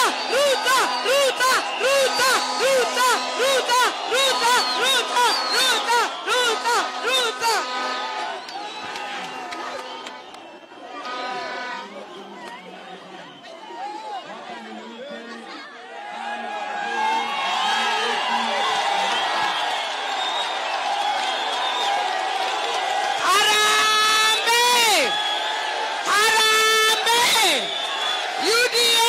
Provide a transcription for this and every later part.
Ruto, Ruto, Ruto, Ruto, Ruto, Ruto, Ruto, Ruto, Ruto, Ruto. Harambee! Harambee! UDA!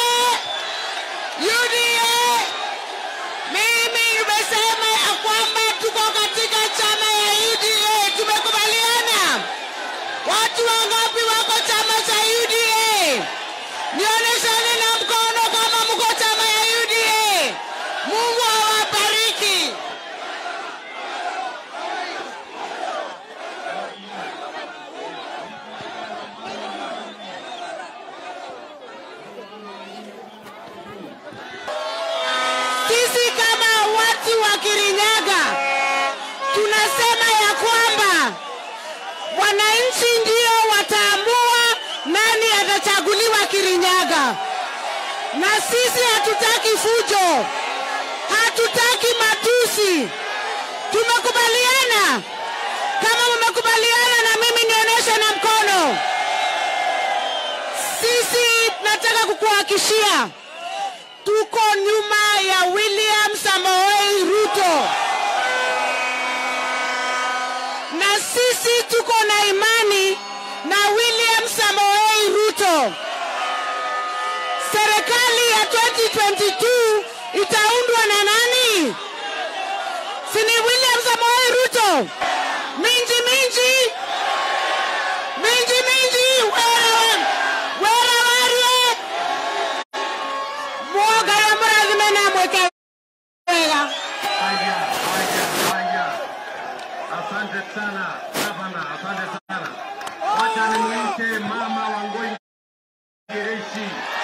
UDA! Mimi nimesema ya kwamba tuko katika chama ya UDA. Tumekubaliana? Watu wangapi wako chama cha UDA? Nionyesheni na mkono kama mko chama ya UDA. Mungu awabariki. Sisi kama watu wa Kirinyaga tunasema ya kwamba wananchi ndio wataamua nani atachaguliwa Kirinyaga, na sisi hatutaki fujo, hatutaki matusi. Tumekubaliana. Kama mmekubaliana na mimi, nionyeshe na mkono. Sisi nataka kukuhakishia tuko nyuma ya William Samoei Ruto, na sisi tuko na imani na William Samoei Ruto. Serikali ya 2022 itaundwa na nani? Si ni William Samoei Ruto? Minji minji minji minji, wera wera warie mwoga ya mrathime na mweke wega Haya, haya, haya. Asante sana gavana, asante sana. Wacha nimwite mama Wangoi Gereshi.